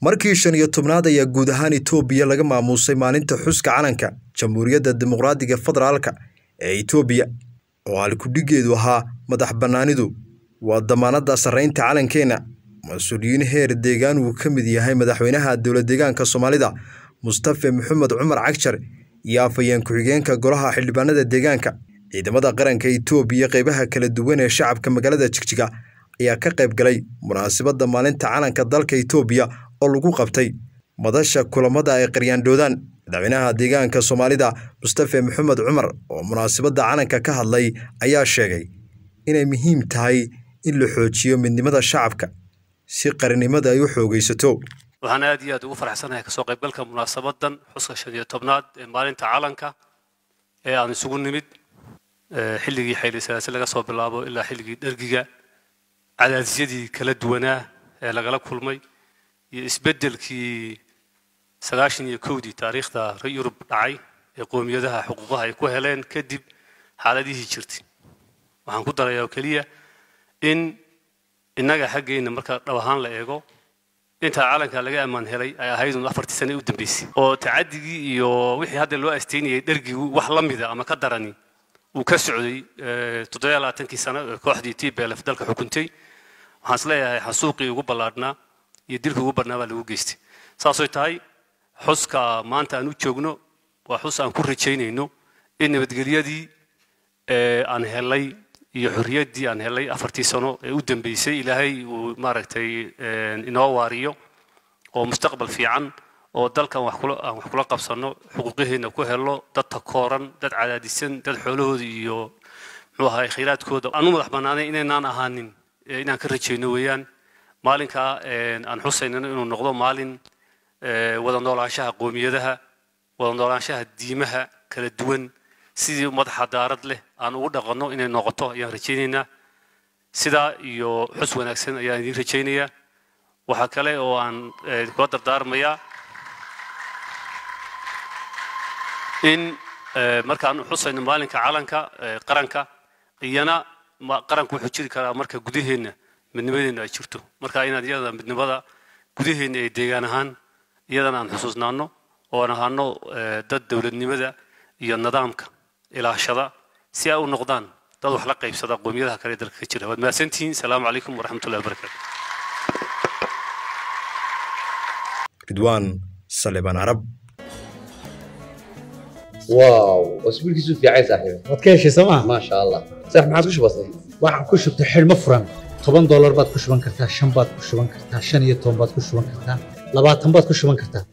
markii shan iyo tobnaad ayaa guud ahaan itoobiya laga maamuusay maalinta xuska calanka jamhuuriyadda dimuqraadiga federaalka ee itoobiya oo halkudhigeedu ahaa madax bannaanidu waa damaanadda sarraynta calankeenna mas-uuliyiin heer deegaan uu ka mid yahay madaxweynaha dowlad deegaanka soomaalida mustafe maxamed cumar cagjar iyo afhayeen ku-xigeenka golaha xildhibaanada deegaanka ciidamada qaranka itoobiya qeybaha kala duwan ee shacabka magaalada jigjiga ayaa ka qayb galay munaasabadda maalinta calanka dalka itoobiya oo lagu qabtay madasha kulamada ay qaryaandhoodaan madaxweynaha deegaanka soomaalida mustafe maxamed cumar oo munaasabadda calanka ka hadlay ayaa sheegay inay muhiim tahay in la xoojiyo midnimada shacabka si qarannimada ay u xoogaysato waxaan aad iyo aad ugu faraxsanahay kasoo qaybgalka munaasabadan xuska shan iyo tobnaad ee maalinta calanka ee aan isugu nimid xilligii xayli salaase laga soo bilaabo ilaa xilligii dhergiga cadaadisyadii kala duwanaa ee lagala kulmay iyo isbeddelkii sagaashan iyo kowdii taariikhda yurub dhacay ee qoomiyadaha xuquuqaha ay ku heleen kadib xaaladihii jirtay waxaan ku darayaa oo keliya in innaga xaggeenna marka dhab ahaan la eego intaa calanka laga ammaan helay ay ahaydun afartii sane u dambeysay oo tacadigii iyo wixii hadda loo asteynayay dhergigu wax la mida ama ka darani uu ka socday toddobiya labaatankii sano ee kooxdii t b l f dalka xukuntay waxaan is leeyahay xasuuqii ugu ballaadhnaa iyo dilkii ugu badhnaa baa lagu geystay saasooy tahay xuska maanta aan u joogno waa xus aan ku rajaynayno in nabadgelyadii aan helay iyo xorriyaddii aan helay afartii sano ee u dambeysay ilaahay uu maaragtay inoo waariyo oo mustaqbal fiican oo dalkan wax kula aan wax kula qabsanno xuquuqiheenna ku helo dad takooran dad cadaadisan dad xoolahooda iyo muxuu ahay khayraadkooda aan u madax bannaanay inaynaan ahaanin inaan ka rajayno weeyaan maalinkaa aan xusaynano inuu noqdo maalin wada noolaanshaha qoomiyadaha wada noolaanshaha diimaha kala duwan sidii ummad xadaarad leh aan ugu dhaqanno inay noqoto ayaan rajaynaynaa sidaa iyo xus wanaagsan ayaan idiin rajaynayaa waxaa kale oo aan kula dardaarmayaa in markaan xusayno maalinka calanka qaranka iyana qaranku wuxuu jiri karaa marka gudaheenna midnimadeenna ay jirto marka inaad iyada midnimada gudaheenna ee deegaan ahaan iyadana aan xusuusnaano oo aan ahaano dad dowladnimada iyo nidaamka ilaashada si ay u noqdaan dad wax la qaybsada qoomiyadaha kale dalka ka jira waad mahadsantihiin salaamu calaykum waraxmatullahi wabarakaatu ridwaan saleban arab واو اسبوع كيسو في عايز صاحبي waad ka heshay sooma ما شاء الله صح ما عادش بسيط waxaan ku shubtay xidhmo furan toban doolar baad ku shuban kartaa shan baad ku shuban kartaa shan iyo toban baad ku shuban kartaa labaatan baad ku shuban kartaa